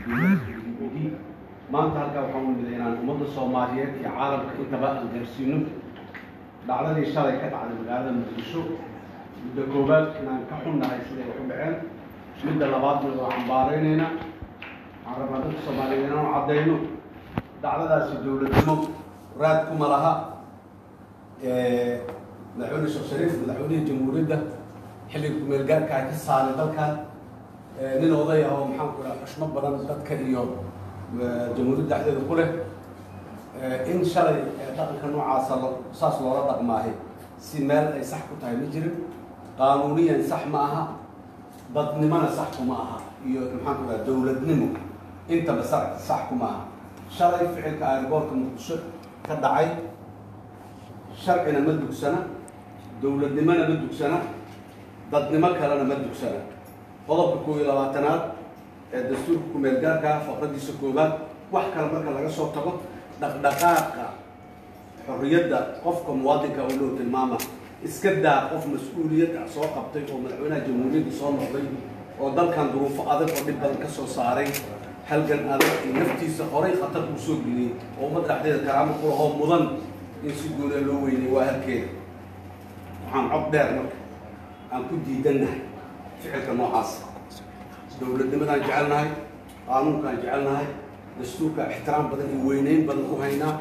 ogi maanta halkaa waxaan u miday inaan ummadda soomaaliyeed iyo caalamka intaba aan gaarsiino dhacdadii shalay ka dhacday magaalada muqdisho midda koowaad inaan ka xunnahay siday wax u dhaceen midda labaadna waa cambaaraynayna waxaan rabnaa dadka soomaaliyeed inaan caddayno dhacdadaasi dowladnimo raad kuma laha madaxweyne sheekh shariif madaxweynihii jamhuuriyadda xilliga kumeelgaarka ay ka saaray dalkan nin oday ah oo maxaan ku dhaha xushmo badan dadka iyo jamhuuriyadda dhexdeeda ku leh in shalay dhaqanka noocaasa saas loola dhaqmaahay si meel ay sax ku tahay ma jirin qaanuuniyan sax ma aha dadnimona sax kuma aha iyo maxaan ku dhaha dowladnimo intaba sa sax kuma aha shalay ficilka airboortka muqdisho ka dhacay sharcina ma dugsana dowladnimona ma dugsana dadnimo kalena ma dugsana qodobka koob iyo labaatanaad ee dastuurka kumeelgaarka faqradiisa koobaad wax kale marka laga soo tago dhaqdhaqaaqa xorriyadda qofka muwaadinka oo loo tilmaama iska daa qof mas-uuliyad ah soo qabtay oo madaxweynaha jamhuuriyadda soo noqday oo dalkan duruufo adag oo dhib badan ka soo saaray halgan adag iyo naftiisa horay khatar uu soo geliyey oo ummad dhexdeeda karaamo ku lahoo mudan in si guuda loo weynay waa halkeeda waxaan cod dheer marka aan ku diidannahay ficilka noocaas dowladnimadaan jecelnahay qaanuunkaan jecelnahay dastuurka ixtiraam badan iyo weyneyn badan u haynaa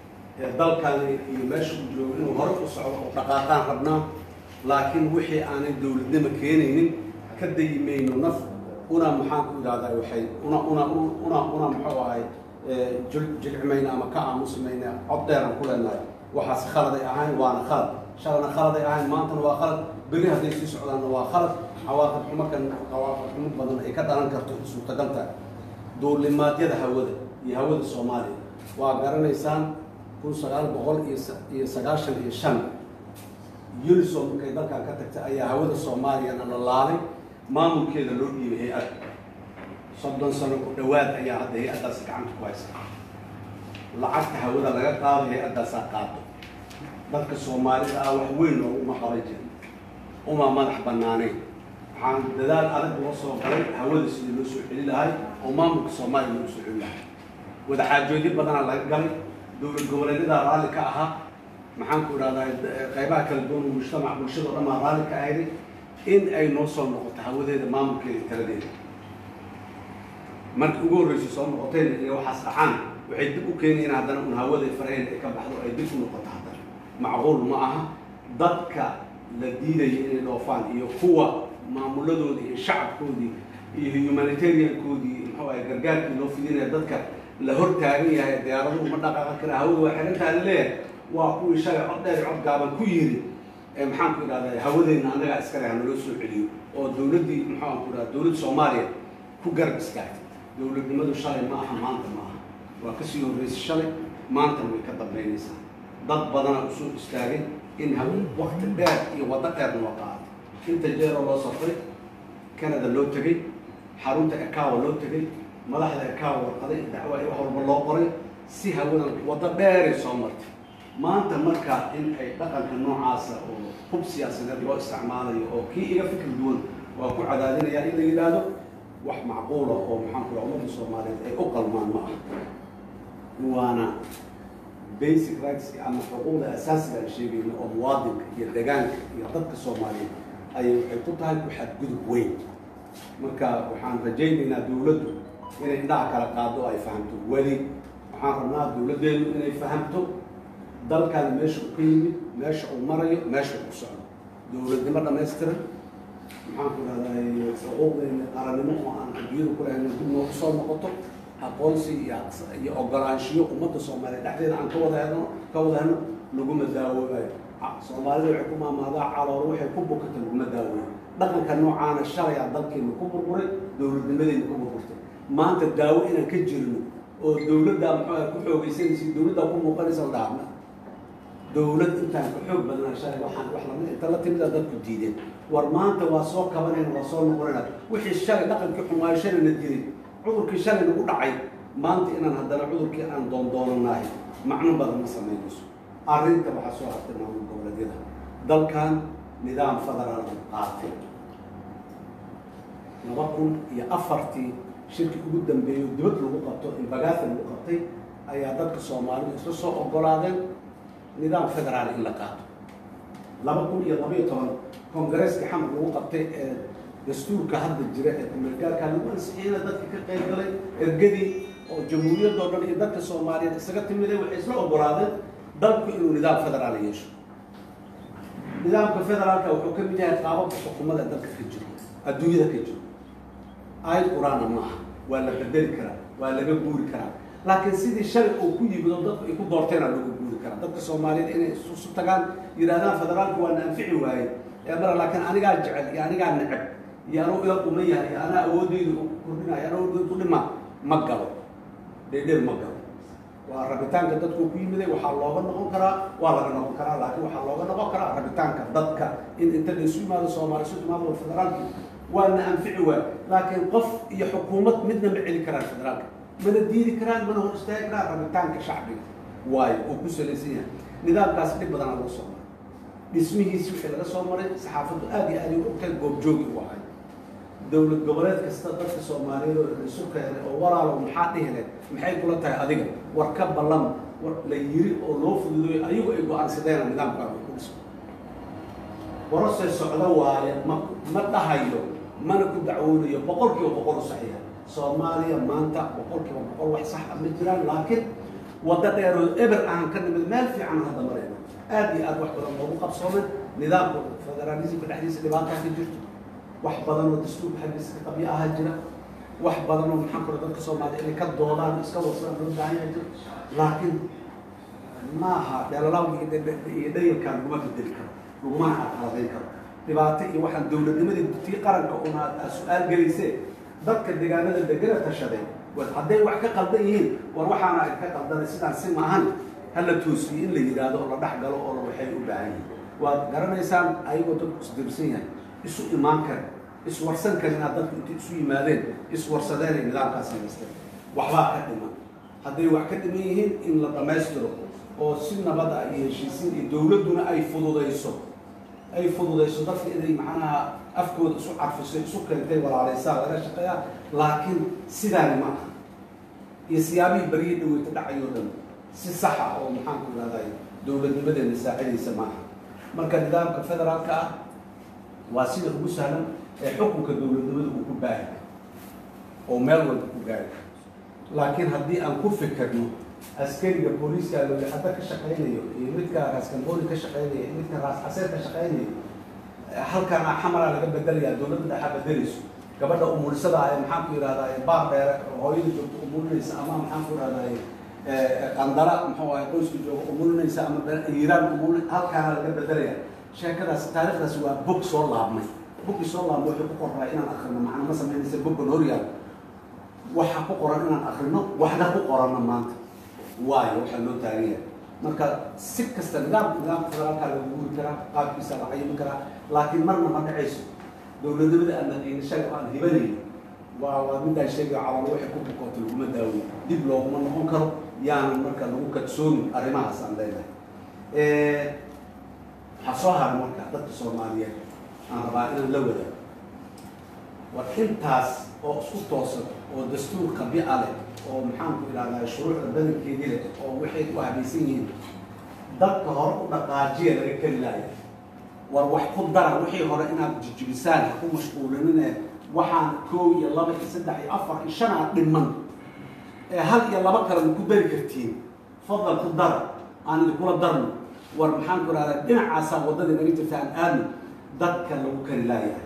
dalkan iyo meesha uu joogo inuu hore u socdo oo dhaqaaqaan rabnaa laakiin wixii aanay dowladnimo keenaynin ka dayi mayno naf una maxaan ku idhahdaa waxay una una una una muxuu ahay jilcimayna ama ka aamusimayna cod dheeran ku leenahay waxaas khaladay ahayn waana khalad shalana khaladay ahayn maantana waa khalad berri hadday sii socdaanna waa khalad cawaaqib xumo kan cawaaqib xumo badan ay ka dhalan karto suurtagalta duulimaadyada hawada iyo hawada soomaaliya waa garanaysaan kun sagaal boqol iyo iyo sagaashan iyo shan unisom markay dalkan ka tagtay ayaa hawada soomaaliyana la laalay maamulkeeda loo dhiibay hay-ad soddon sano ku dhowaad ayaa hadda hay-addaasi gacanta ku haysa lacagta hawada laga qaado hay-addaasaa qaado dadka soomaalida ah wax weyn looguma qaban jirin uma madax banaanayn waxaan dadaal adag loo soo galay hawada sidii loo soo celi lahay oo maamulka soomaaliya loogu soo celi lahay wadaxaajoodyo badanaa laga galay dowlad goboleedyadaa raalli ka ahaa maxaan ku idhahdaa qaybaha kala duwan mujtamac bulshada o dhan baa raalli ka ahayday in ay noo soo noqoto hawadeeda maamulkeeda taladeeda markii ugu horreysay soo noqotayna inay waxaas dhacaan waxay dib u keenayeen haddana un hawaday faraheen ay ka baxdo ay dib u noqoto haddana macquul ma aha dadka la diidaya inay dhoofaan iyo kuwa maamuladoodii iyo shacabkoodii iyo humanitariankoodii muxuu ahay gargaarkii loo fidinaya dadka la hor taagan yahay diyaaraduhu ma dhaqaaqan kara hawada waa xirantaa laleeyahay waa kuwii shalay cod dheer cod gaaban ku yiri maxaan ku idhahdaa hawadeenna annagaa iskale hanaloo soo celiyo oo dowladdii maxaan ku idhahda dowladda soomaaliya ku garab istaagtay dowladnimadu shalay ma aha maanta ma aha waa kasii horreysay shalay maantana way ka dambaynaysaa dad badana u soo istaagay in haw wakti dheer iyo waddo dheer noo qaatay inta jeeroo loo safray canada loo tegey xarunta ekawa loo tegey madaxda ekawa warqaday dacwa wax walba loo qoray si hawadan waddo dheeray soo martay maanta marka in ay dhaqanka noocaasa oo hub siyaasadeed loo isticmaalayo oo kii iga fikir duwan waa ku cadaadinaya in la yidhaahdo wax macquula oo maxaan ku ummadda soomaaliyeed ay u qalmaan ma aha waana basic rights ama xuquuqda asaasiga aan sheegayno oo muwaadinka iyo degaanka iyo dadka soomaaliyeed ayay waxay ku tahay ku xadgudub weyn marka waxaan rajaynaynaa dowladdu inay dhinaca kala qaado oo ay fahamto weli waxaan rabnaa dowladdeenu inay fahamto dalkaani meesha uu ka yimid meesha uu marayo meesha uu socdo dowladnimo dhamaystiran maxaan ku rahday xuquuqdeena qarannimo oo aan adduunyada ku lahayn dib noogu soo noqoto aqoonsi iyo iyo ogolaanshiyo ummadda soomaaliya dhexdeeda aan ka wada helno ka wada helno laguma daawoobayo soomaalida waxay ku maamaadaa caloolo waxay ku bukata laguma daawooyo dhaqanka noocaana shalay aa dalkeena ku burburay dowladnimadeena ku burburtay maanta daawo inaan ka jirno oo dowladdaa muxuu ku xoogaysanaysa dowladdaa ku muuqanaysa la dhaafna dowlad intaan ka xoog badnaa shalay waxaan wax lamid inta la timida dadku diideen war maanta waa soo kabanayna waa soo noqonayna wixii shalay dhaqankii xumaayo shalay na diray cudurkii shalay nagu dhacay maanta inaan haddana cudurkii aan doondoonanahay macno badan ma samaynayso arrinta waxaa soo hartay maamul goboleedyada dalkan nidaam federaal qaatay laba kun iyo afartii shirki ugu dambeeyo dibad lagu qabto inbagaasa lagu qabtay ayaa dadka soomaalidu isla soo ogolaadeen nidaam federaal in la qaato laba kun iyo labaiyo toban kongareeska xamar lagu qabtay ee dastuurka hadda jira ee kumeelgaarka lagu ansixiyeyna dadka ka qayb galay ergadii oo jamhuuriyadoo dhan iyo dadka soomaaliyeed isaga timiday waxay isla ogolaadeen dalku inuu nidaam federaal yeesho nidaamka federaalka wuxuu ka mid yahay qaababka xukuumada dalka ka jiro adduunyada ka jiro aayad qur-aana maaha waa la bedeli karaa waa laga guuri karaa laakiin sidii shalay uu ku yimid oo dadku ay ku doorteena lagu guuri karaa dadka soomaaliyeed inay isu tagaan yidhahdaan federaalku waa na anfici waaye ee mara laakiin anigaa jecel iyo anigaa neceb iyo anuu ila quman yahay iyo anaa awoodeydu kordhinayo anaa awoodeydu ku dhima ma galo dheedheer ma galo waa rabitaanka dadku ku yimiday waxaa looga noqon karaa waa laga noqon karaa laakiin waxaa looga noqon karaa rabitaanka dadka in inta la isu yimaado soomaali isu timaado federaalki waa na anfici waay laakiin qof iyo xukuumad midna ma celi karaan federaalka mana diidi karaan mana hor istaagi karaan rabitaanka shacbiga waayo oo ku salaysan yahay nidaamkaas dhib badanaa laga soo maray dhismihiisi wixii laga soo maray saxaafaddu aad iyo aad ay ogtahay goobjoogi u ahay dowlad goboleed kasta dadka soomaaliyeed oo isu keenay oo walaalo maxaa dhihi leh maxay kula tahay adiga war ka ballan war la yiri oo loo fududeeyo ayagu ay go-aansadeen nidaamkaan ku dhiso warasee socdo waaye ma ma dhahayo mana ku dacwoonayo boqol kiiba boqol u saxiixa soomaaliya maanta boqol kiiba boqol wax sax ah ma jiraan laakiin waddo dheeroo eber aan ka nimid meel fiican hadda marayno aad iyo aad wax badan loogu qabsoomay nidaamka federaalismka dhexdiisa dhibaataa ka jirto wax badan oo dastuurka xaggiisa ka qabyo ahaa jira wax badan oo maxaan kula dadka soomaaliya inay ka doodaan iska warsadaan loo baahan yahay jiro laakiin maaha dheelalawga iyo dhayalkaan laguma bedeli karo lagumana carqaladayn karo dhibaato iyo waxaan dowladnimadii tii qaranka una aad su-aal gelaysee dadka deegaanada degana tashaday war hadday wax ka qaldan yihiin war waxaana ay ka qaldanay sidaan si maahan hala toosiyo in la yidhaahdo oo la dhex galo oo waxay u baahan yihiin waad garanaysaan ayagoo dadku isdirsan yahay isu imaan kara iswarsan kara inaad dadku inta isu yimaadeen iswarsadeen ay nidaamkaas samaysteen waxbaa ka dhiman hadday wax ka dhiman yihiin in la dhammaystiro oo si nabada iyo heshiisiin iyo dowladduna ay fududayso ay fududayso dadka inay macnaha afkooda isu carfiso isu keentay walaalaysaa laga shaqeeyaa laakiin sidaani ma aha iyo siyaabihii baryihii dhaweyta dhacayoo dhan si saxa oo maxaan ku ihahday dowladnimadeena saacidaysa maaha marka nidaamka federaalka ah waa sida ugu sahlan ee xukunka dowladnimada uu ku baahi oo meel walba ku gaari laakiin haddii aan ku fikirno askariga booliiska looyaxada ka shaqaynayo iyo midka raaskambooni ka shaqaynayo iyo midka raas caseer ka shaqaynayo halkana xamara laga bedelaya dowladda dhexa bedelayso gabadha umulisada ee maxaan ku yidhahdaa baar dheere hooyada joogto umulinaysa ama maxaan ku yidhahdaa qandara muxuu ahay qoyska jooga umulinaysa ama iiraan umulin halkaana laga bedelaya sheekadaas taariikhdaas waa bog soo laabmay boggii soo laabmay waxay ku qorraa inaan akrino macna ma samaynaysa boggan horyaal waxa ku qoran inaan akrino waxna ku qoranna maanta waayo waxaa loo taagan yahay marka si kasta nidaamka nidaamka federaalkaa lagu guuri karaa qaabkiisa la cayimi karaa laakiin marna ma dhacayso dowladnimada aan naqiina shaga aan hibanayn waa waa midaan sheegaya calalo waxay ku bukooto laguma daaweyn dib looguma noqon karo yaanan marka lagu kadsoomin arrimahaas aan leedahay waxaa soo haray marka dadka soomaaliyeed aan rabaa inaan la wadaago war intaas oo isku toosan oo dastuur qabia leh oo maxaan ku idhahdaa shuruucda badankeedii leh oo waxay ku habaysan yihiin dadka hore u dhaqaajiya laga keli laaya war wax ku dara wixii hore inaad jijibisaan ha ku mashquulinine waxaan koow iyo laba iyo saddex iyo afar iyo shan aad dhiman ee hal iyo laba kale ma ku dari kartiin fadlan ku dara aan idinkula darno war maxaan ku idhahdaa dhinacaasaa waddadii naga jirta aan aadno dadka lagu keli laayahay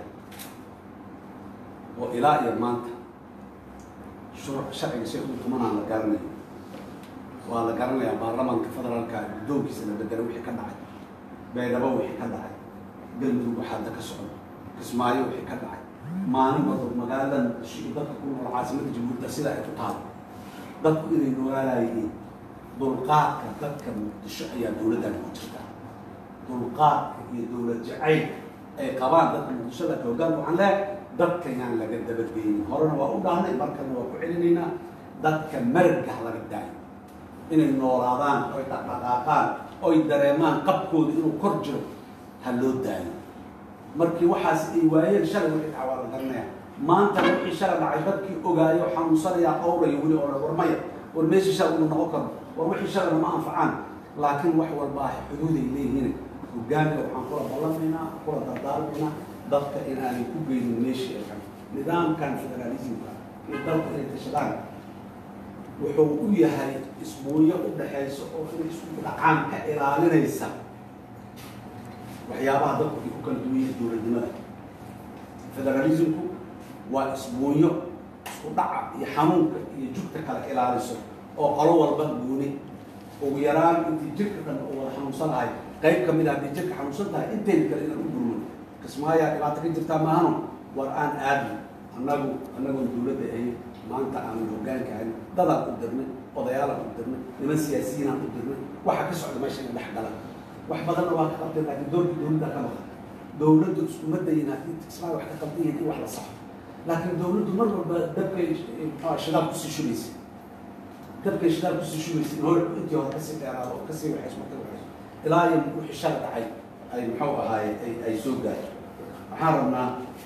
oo ilaa iyo maanta sharciga shay ugu tumanaan la garanayo waa la garanayaa baarlamaanka federaalka guddoonkiisa la bedela wixii ka dhacay beedhabo wixii ka dhacay galmudug waxaada ka socdo kismaayo wixii ka dhacay maalin walba magaaladan dadka ku nool caasimadda jamhuuriyadda sida ay ku taalo dadku inay noolaalayihiin dulqaadka dadka muqdisho ayaa dowladdan ku jirta dulqaadka iyo dowlad jacayl ay qabaan dadka muqdishoda hoggaan waxaan leehay dadka yaan laga dabadgeynin horena waa u dhahnay markana waa ku celinaynaa dadka maragga ha laga daayo inay noolaadaan oy dhaqdhaqaaqaan oy dareemaan qabkooda inuu kor jiro ha loo daayo markii waxaas ay waayeen shalay wixii dhacwaa la garanaya maanta wixii shala dhacay dadkii ogaayo xanuunsanayaa qowraya weli oo war maya war meeshii shala uu noqon karo war wixii shalana ma anfacaan laakiin wax walba ah xuduuday leeyihiin hogaanka waxaan kula ballamaynaa kula dardaarmaynaa dadka inaanay ku geynin meeshii ay kan nidaamkan federalismka iyo dalka inay tashadaan wuxuu u yahay isbuunyo u dhaxaysa oo inay isku dhacaan ka ilaalinaysa waxyaabaha dadku ay ku kala duwan yihiin dowladnimada federalismku waa isbuunyo isku dhaca iyo xanuunka iyo jugta kala ilaaliso oo qolo walba gooni ugu yaraan intii jirka dhan oo wada xanuunsanahay qayb ka mid a haddii jirka xanuunsan tahay intayna kale inaan u gurmo kismaayaa dhibaato ka jirtaa maahano war aan aadno annagu annagoon dowladda ahayn maanta aanu hogaanka ahayn dadaan u dirnay odayaalaan u dirnay niman siyaasiyiinaan u dirnay waxa ka socda meesha ina dhex galan wax badanna waa ka qabteen laakiin doorkii dowladda ka maqan dowladdu iskuma dayin haddii kismaayo wax ka qabdan yihiin in wax la saxo laakiin dowladdu mar walba dabkay muxua shidaal kusii shubaysa dabkay shidaal kusii shubaysa in hore intii hore kasii dheeraado oo kasii waxayso marka waxayso ilaa iyo wixii shala dhacay ay muxuu ahaaye ay ay soo gaarto waxaan rabnaa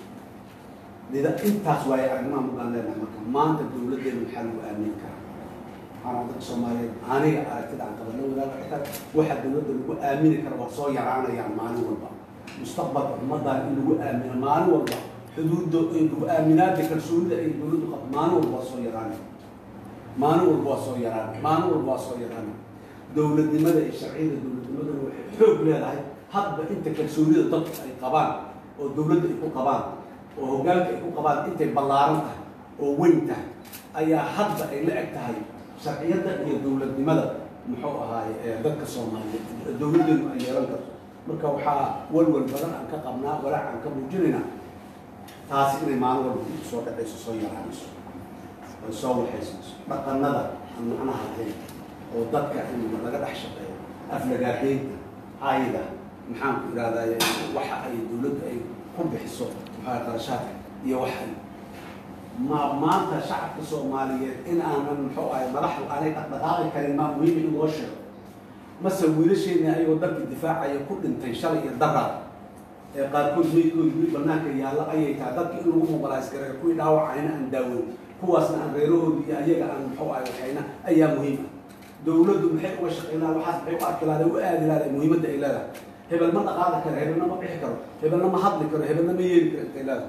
lida intaas waaye arrimaha mugaan leenahay marka maanta dowladdeena maxaa lagu aamini karaa waxaan dadka soomaaliyeed aniga aragtida aan qabana wadaaga xitaa waxa dowladda lagu aamini kara waa soo yaraanayaan maalin walba mustaqbalka ummaddan in lagu aamino maalin walba xuduudda aaminaada kalsoonida ay dowladdu qabto maalin walba waa soo yaraanay maalin walba waa soo yaraanay maalin walba waa soo yaraanay dowladnimada iyo sharciyada dowladnimaduna waxay xoog leedahay hadba inta kalsoonida dadku ay qabaan oo dowladda ay ku qabaan oo hoggaanka ay ku qabaan intay ballaaran tahay oo weyn tahay ayaa hadba ay la eg tahay sharciyadda iyo dowladnimada muxuu ahaaye ee dadka soomaaliyeed dowladdeenu ay yeelan karto marka waxaa walwal badan aan ka qabnaa walaac aan ka muujinaynaa taasi inay maalin walba ku soo dhacayso soo yaraanayso ay soo waxaysanayso dhaqanada aan macnaha lahayn oo dadka in laga dhex shaqeeyo aflagaadeynta hayda maxaan ku ihahdaye waxa ay dowladdu ay ku bixiso maxaa qarashaadka iyo waxay ma maanta shacabka soomaaliyeed in aanan muxuu ahay madaxdu aanay dhaqdhaqaaqi karin maa muhiim in loo sheego mase wiilasheena ayagoo dalka difaacaya ku dhintay shalay iyo daraad ee qaarkood meydkooda wili banaanka yaalla ayay tahay dadka in lagu mobilays gareeyo kuwii dhaawacayna aan daaweyn kuwaasna aan reerahooda iyo ayaga aan muxuu ahay waxayna ayaa muhiim ah dowladdu maxay uga shaqeynaa waxaas maxay u arki lahday u aadi lahday muhiimadda ay leedahay hebel ma dhaqaaqi karo hebelna ma bixi karo hebelna ma hadli karo hebelna ma yeeli karo intay leedahay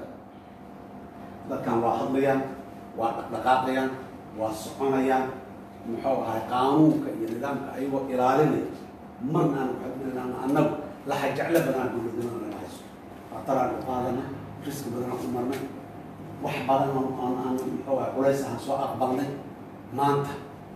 dadkan waa hadlayaan waa dhaqdhaqaaqayaan waa soconayaan muxuu ahay qaanuunka iyo nidaamka ayagoo ilaalinaya marnaan waxaadinaan annagu laha jeclo badanaa dowladnimada naga hayso khataraan u qaadanay riski badanaan u marnay wax badan aan aan muxuu ahay culays aan soo aqbalnay maanta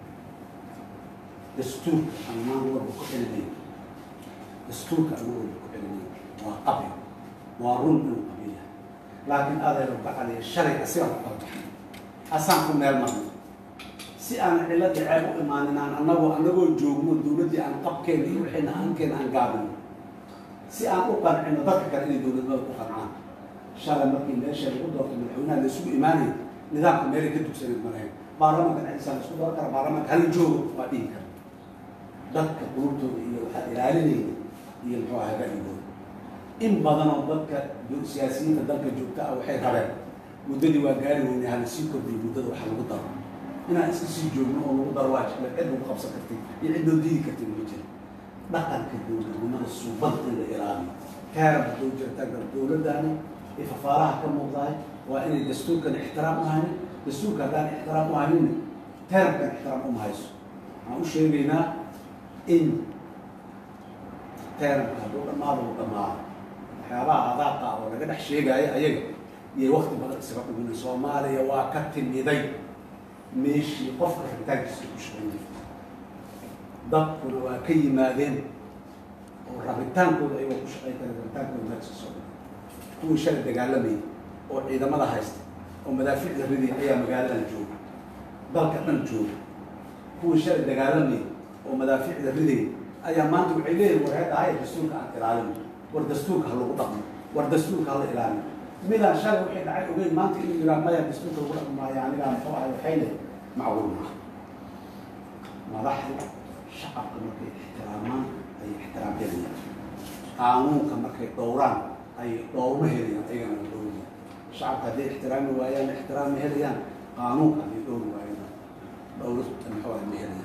dastuurka aan maan walba ku celinay dastuurka aan walba ku celinay waa qabi waa run inuu qabiya laakiin aadayna bacaliya shalay asigaan ku kala baxnay asaan ku meel marnay si aan cilladii ceeb u imaanin aan annagoo annagoo joogno dowladdii aan qabkeena iyo wixiina aankeena aan gaabino si aan u qancino dadka kale inay dowladnimada ku qancaan shalay markii meesha lagu doortay madaxweynaha la isugu imaanaya nidaamka meelay ka dugsaneed ma lahayn baarlamanka dhexdiisa la isku dooran kara baarlamanka hala joogo waa dhihi kara dadka qulubtooda iyo waxaad ilaalinayda iyo muxuu ahay ra'yigooda in badanoo dadka siyaasiyiinta dalka joogta ah waxay rabeen muddadii waa gaari weynay hala sii kordhiyo muddada waxa lagu daro inaan iska sii joogno oo lagu daro waa jecla cid lagu qabsan kartay iyo cid loo diidi kartay ma jira dhaqanka dowladnimada suubada in la ilaaliyo kaarab hadduu jirta gal dowladdaani ee fafaaraha ka muuqdahay waa inay dastuurkan ixtiraam u haynin dastuurka haddaan ixtiraam u haynin teerabkan ixtiraam uma hayso waxaan u sheegaynaa in teerabka hadduu dhammaado uu dhammaado waxyaabaha adaaqa oo laga dhex sheegaayo ayaga iyo wakti badan isaga dhuminay soomaaliya waa ka timiday meeshii qofka rabitaankiisa ku shaqeynaya dadkuna waa ka yimaadeen oo rabitaankooda ayagoo ku shaqeyn kara rabitaankooda meelka soo dhigay kuwii shalay dagaalamayay oo ciidamada haysta oo madaaficda riday ayaa magaaladan jooga dalka dhan jooga kuwii shalay dagaalamayay oo madaaficda riday ayaa maanta waxay leeyihin war hadda haya dastuurka aan ilaalino war dastuurka ha lagu dhaqmo war dastuurka hala ilaaliyo midaan shalay waxay dhacay ogeyn maanta inuu yiraa maya dastuurka lagu dhaqmi maayo anigaa muxuu ahay waxay leeyihin macquul maaha madaxdu shacabka markay ixtiraamaan ayay ixtiraam helayaan qaanuunka markay dhowraan ayay dhowrma helayaan ayagana dhowrayaan shacabka hadday ixtiraami waayaan ixtiraam ma helayaan qaanuunka hadday dhowri waayaan dhowri muxuu ah ma helayaan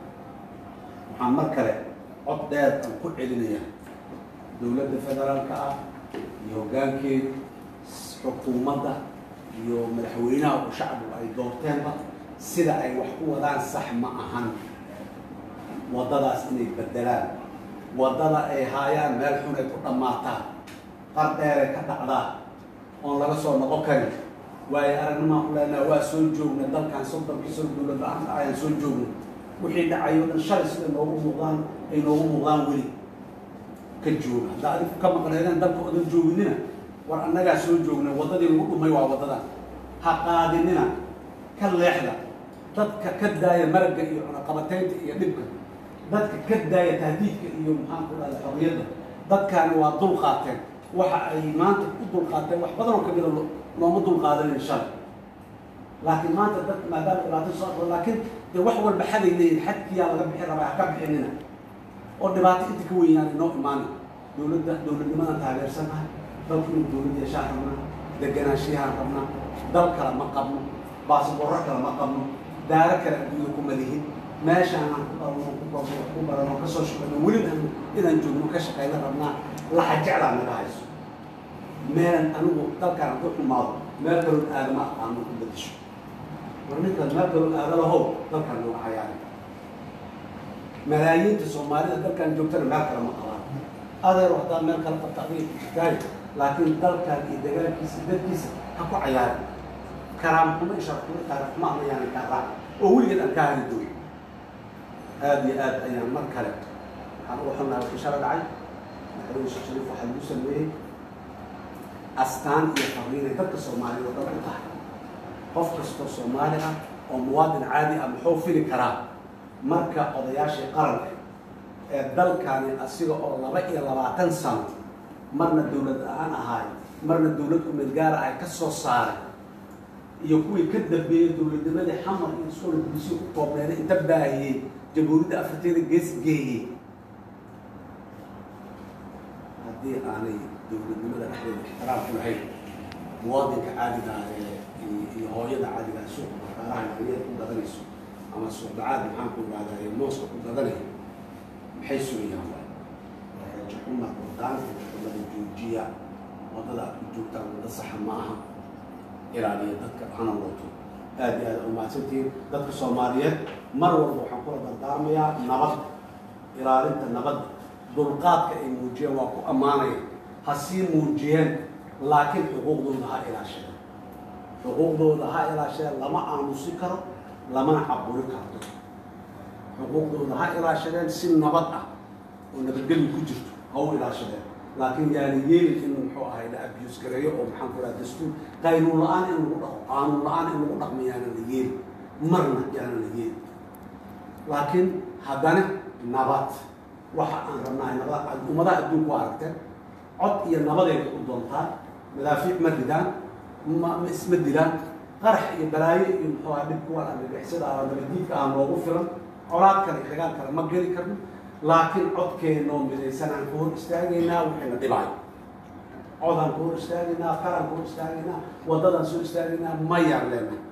waxaan mar kale cod dheer aan ku celinaya dowladda federaalka ah iyo hoggaankeeda xukuumadda iyo madaxweynaha oo shacbigu ay doorteenba sida ay wax ku wadaan sax ma ahan waddadaas inay bedelaan waddada ay haayaan meel xun ay ku dhammaataa qar dheeray ka dhacdaa oon laga soo noqon karin waayo aragnimaan ku leenaha waa soo joogna dalkan soddonkii sano dowlad la-aanta ayaan soo joogna wixii dhacayo dhan shalay sida noogu muuqdaan ay noogu muuqdaan weli ka jooga hadda adigu ka maqneedeen dalka odan jooginina war annagaa soo joogna waddadii lagu dhumay waa waddadan ha qaadinina ka leexda dadka ka daaya maragga iyo cunaqabataynta iyo dhibka dadka ka daaya tahdiidka iyo maxaan ku dhahda xorriyadda dadkaani waa dul qaateen waxa ay maanta u dul qaateen wax badan oo kamida looma dul qaadanin shalay laakiin maanta dadka maadaama dhibaato soo aqro laakiin dee wax walba xaday leeyihin xadkiyaa laga bixi rabaa ha ka bixinina oo dhibaato inta ka weyn yaana inoo imaana dowladda dowladnimadan taageersanahay dalku inuu dowlad yeeshaan rabnaa deganaanshiyahaan rabnaa dal kale ma qabno baasboorro kale ma qabno daaro kale adduunya kuma lihin meeshaan aan ku dhalno ku barno wax ku barano kasoo shaqeyno welina inaan joogno ka shaqeyna rabnaa laxa jeclaa naga hayso meelan anigu dalkaan ku xumaado meel kaloon aadama aqaano ku bedesho war ninkaas meel kaloon aada lahow dalkaan nooga cayaari malaayiinta soomaalida dalkaan joogtana meel kale ma qabaan adeer haddaan meel kale qabta adiga kujirtaayo laakiin dalkaan iyo dagaalkiisa dadkiisa ha ku cayaari karaam xumo iyo sharaf xumo taariikh xumo ama yaanan kaa raac oo weligeed aan kaa hari doonin aada iyo aad ayaan mar kale waxaan uga xunnahay wixii shala dhacay madaxweyne sheekh shariif waxaa lagu sameeyey astaan iyo fariinay dadka soomaaliyed oo dhan u tahay qof kastoo soomaali ah oo muwaadin caadi ah muxuu fili karaa marka odayaashii qaranka ee dalkani asiga oo laba iyo labaatan sano marna dowlad la-aan ahaay marna dowlad kumeel gaara ay ka soo saaray iyo kuwii ka dambeeyey dowladnimadii xamar iyo iskoola bulisiya ku koobneeda inta baahiyey jamhuuriyadda afriteeda gees geeyey haddii aanay dowladnimada dhexdeeda ixtiraam ku lahayn muwaadinka caadiga ah ee iyo hooyada caadiga ah suuqa makaaraha yaryada ku gadanayso ama suuqdacaad maxaan ku ihahdaa ee mooska ku gadanayo maxay sugayaan waay rajaxuma qurdaanka xukumada joojiya waddada aad ku joogtaan wadda saxa ma aha ilaaliya dadka hana wato aad iyo aad umahadsantihiin dadka soomaaliyeed mar walba waxaan kula dardaarmayaa nabadda ilaalinta nabadda dulqaadka ay muujiyeen waa ku ammaanaya ha sii muujiyeen laakiin xuquuqdooda ha ilaashadeen xuquuqdooda ha ilaashadeen lama aamusi karo lamana caburi karto xuquuqdooda ha ilaashadeen si nabad ah oo nabadgelyo ku jirto ha u ilaashadeen laakiin yaana yeelin in muxuu ahay la abuse gareeyo oo maxaan ku dhaha dastuur qaynuun la-aan in lagu dhaqo qaanuun la-aan in lagu dhaqmo yaana la yeeli marna yaana la yeeli laakiin haddana nabad waxa aan rabnahay nabad ummadaha adduunku waa aragteen cod iyo nabadeeda u doontaa madaafiic ma ridaan ma ma isma dilaan qarax iyo balaayo iyo muxuu aha dhib kuwan argagixisada ah nabadiidka ah noogu filan colaad kale iyo dagaal kale ma geli karno laakiin codkeennoo midaysan aan ka hor istaagaynaa waxayna dhibaayo codaan ka hor istaagaynaa qaran ka hor istaagaynaa waddadaan soo istaagaynaa mayaan leenahay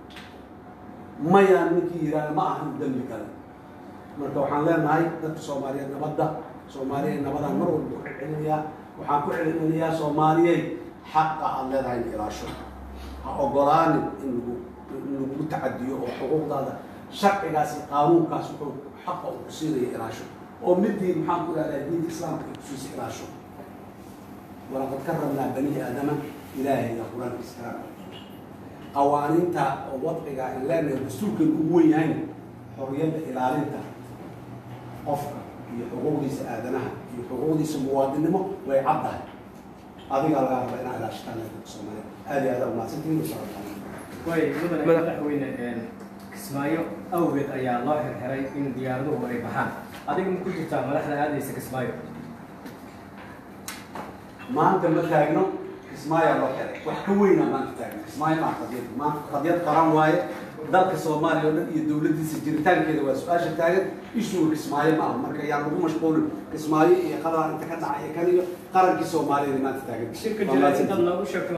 mayaan ninkii yidhaahda ma ahan dembi kale marka waxaan leenahay dadka soomaaliyeed nabadda soomaaliyeed nabadaan mar walba ku celcelinayaa waxaan ku celcelinayaa soomaaliyey xaqa aada leedahay in ilaasho ha ogolaanin in lagu in lagu tacadiyo oo xuquuqdaada sharcigaas iyo qaanuunkaas wuxuu xaqa uu ku siinaya ilaasho oo midii maxaan ku ihahdaa diinta islaamka ay kusiisa ilaasho walaqad karramnaa bani aadama ilaahayga qur-aanka islaamka qawaaniinta oo wadciga ay leenahay dastuurkan ugu wen yahayna xorriyadda ilaalinta qofka iyo xuquuqdiisa aadanaha iyo xuquuqdiisa muwaadinnimo way caddahay adigaa laga raba inaa ilaashataan dadka soomaaliya aad iyo aad aa umahadsantihiin wasalaamu way mudane madaxweyne kismaayo awgeed ayaa loo xirxiray in diyaaraduhu ay baxaan adiga ma ku jirtaa madaxda aadaysa kismaayo maanta ma taagno kismaayaa loo xiray wax ka weynaa maanta taagno kismaayo maa qadiyad maanta qadiyad qaran waaye dalka soomaaliya oo dhan iyo dowladdiisa jiritaankeeda waa su-aasha taagan ishuga kismaayo ma aha marka yaan lagu mashquulin kismaayo iyo qadar inta ka dhacaya kan iyo qarankii soomaaliya maanta taagan shirka jilaasin dad loogu sheegto